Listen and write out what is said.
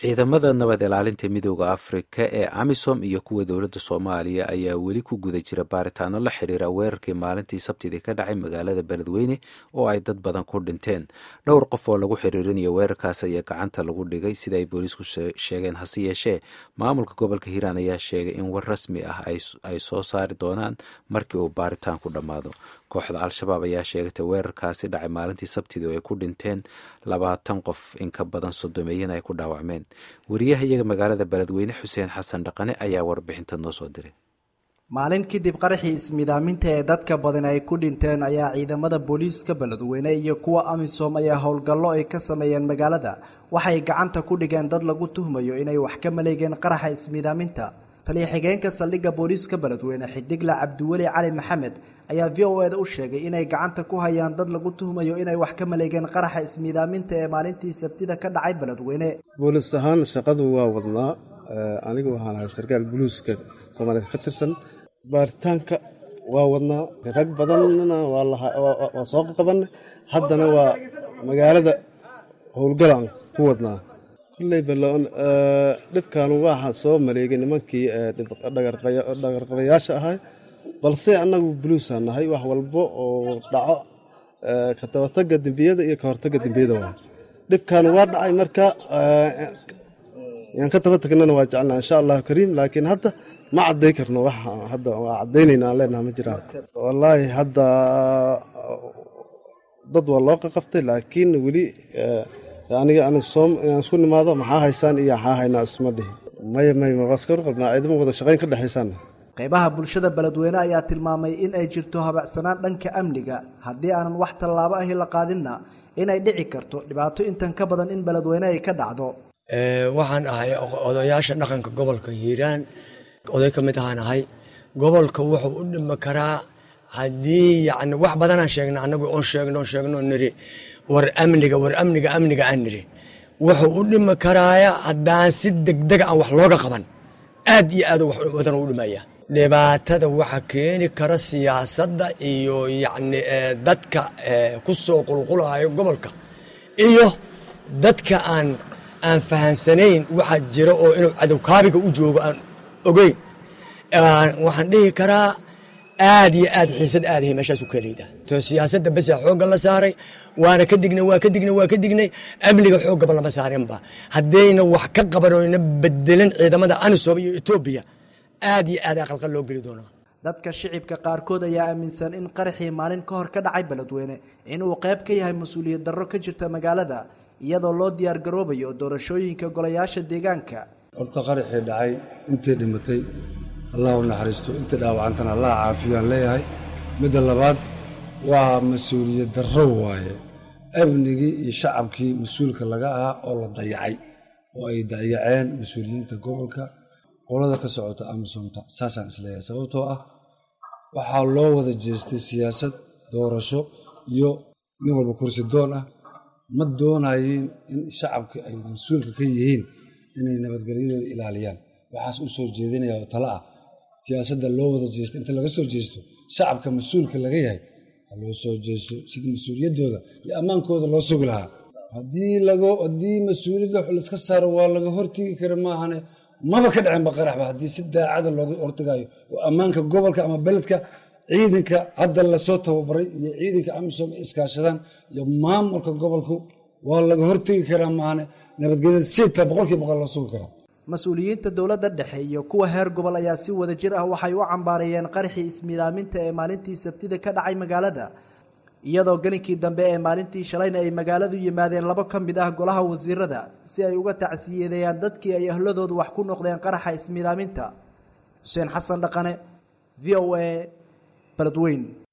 ciidamada nabad ilaalinta midooda afrika ee amisom iyo kuwa dowladda soomaaliya ayaa weli ku guda jira baaritaano la xiriira weerarkii maalintii sabtidii ka dhacay magaalada beledweyne oo ay dad badan ku dhinteen dhowr qof oo lagu xiriirinayo weerarkaas ayaa gacanta lagu dhigay sida ay booliisku sheegeen hase yeeshee maamulka gobolka hiiraan ayaa sheegay in war rasmi ah ay soo saari doonaan markii uu baaritaanku dhammaado kooxda al-shabaab ayaa sheegatay weerarkaasi dhacay maalintii sabtidii oo ay ku dhinteen labaatan qof in ka badan soddomeeyana ay ku dhaawacmeen wariyaha iyaga magaalada beledweyne xuseen xasan dhaqane ayaa warbixinta noo soo diray maalin kadib qaraxii ismidaaminta ee dadka badan ay ku dhinteen ayaa ciidamada booliiska beledweyne iyo kuwa amisom ayaa howlgallo ay ka sameeyeen magaalada waxay gacanta ku dhigeen dad lagu tuhmayo inay wax ka maleegeen qaraxa ismidaaminta taliya xigeenka saldhigga booliiska beledweyne xidigle cabdiweli cali maxamed ayaa v o eda u sheegay inay gacanta ku hayaan dad lagu tuhmayo inay wax ka maleegeen qaraxa ismiidaaminta ee maalintii sabtida ka dhacay beledweyne boolis ahaan shaqadu waa wadnaa anigu waxaan ahay sarkaal buluuska soomaaliya ka tirsan baaritaanka waa wadnaa rag badanna waa soo qabanay haddana waa magaalada howlgalaan ku wadnaa kolley balon dhibkaanu waxaa soo maleegay nimankii dhagarqabayaasha ahay balse annagu buluusaa nahay wax walbo oo dhaco ka tabataga dembiyada iyo ka hortaga dembiyada waa dhibkaanu waa dhacay marka yaan ka taba tagnana waa jecelnaa insha allahu kariim laakiin hadda ma cadday karno wax hadda waa caddaynayna aan leenaha ma jiraan wallaahi hadda dad waa loo qaqabtay laakiin weli aniga aan isku nimaado maxaa haysaan iyo maxaa haynaa isma dhihi maya maya mabaaskaru qabnaa ciidamo wada shaqayn ka dhexaysaan qaybaha bulshada beledweyne ayaa tilmaamay in ay jirto habacsanaan dhanka amniga haddii aanan wax tallaabo ahi la qaadinna inay dhici karto dhibaato intan ka badan in beledweyne ay ka dhacdo waxaan ahay odayaasha dhaqanka gobolka hiiraan oday ka mid ahaan ahay gobolka wuxuu u dhimi karaa haddii yani wax badanaan sheegna anagu oon sheegno oon sheegno niri war amniga war amniga amniga aan niri wuxuu u dhimi karaaya haddaan si degdega aan wax looga qaban aad iyo aad wax badan u dhimaya dhibaatada waxa keeni kara siyaasadda iyo yacni dadka ku soo qulqulayo gobolka iyo dadka aan aan fahansanayn waxa jira oo inuu cadow kaabiga u joogo aan ogeyn waxaan dhihi karaa aad iyo aad xiisad aadahay meeshaas u keleyda to siyaasadda besa xoogga la saaray waana ka dignay waa ka dignay waa ka dignay amniga xooggaba lama saarinba haddayna wax ka qaban oyna bedelin ciidamada anisom iyo etoobiya aad iyo aad aqalqal loo geli doonaa dadka shicibka qaarkood ayaa aaminsan in qaraxii maalin ka hor ka dhacay beledweyne inuu qayb ka yahay mas-uuliyad darro ka jirta magaalada iyadoo loo diyaar garoobayo doorashooyinka golayaasha deegaanka horta qaraxii dhacay intay dhimatay allah u naxariisto inta dhaawacantana allah caafiyaan leeyahay midda labaad waa mas-uuliyad darro waaye amnigii iyo shacabkii mas-uulka laga ahaa oo la dayacay oo ay dayaceen mas-uuliyiinta gobolka qolada ka socota amisomta saasaan isleeyahay sababtoo ah waxaa loo wada jeestay siyaasad doorasho iyo nin walba kursi doon ah ma doonayeen in shacabka ay mas-uulka ka yihiin inay nabadgelyadooda ilaaliyaan waxaas u soo jeedinaya oo tale ah siyaasadda loo wada jeesto inta laga soo jeesto shacabka mas-uulka laga yahay ha loo soo jeesto sida mas-uuliyaddooda iyo ammaankooda loo sugi lahaa haddii haddii mas-uuliyadda laiska saaro waa laga hortegi kara maahane maba ka dhacinba qaraxba haddii si daacada looga hortagayo oo ammaanka gobolka ama beledka ciidanka hadda lasoo tababaray iyo ciidanka amisom ay iskaashadaan iyo maamulka gobolku waa laga hortegi karaa maahane nabadgelyada siita boqolkii boqol loo sugi karaa mas-uuliyiinta dowladda dhexe iyo kuwa heer gobol ayaa si wada jir ah waxay u cambaareeyeen qaraxii ismidaaminta ee maalintii sabtida ka dhacay magaalada iyadoo gelinkii dambe ee maalintii shalayna ay magaaladu yimaadeen labo ka mid ah golaha wasiirada si ay uga tacsiyadeeyaan dadkii ay ahladoodu wax ku noqdeen qaraxa ismidaaminta xuseen xasan dhaqane v o a beledweyn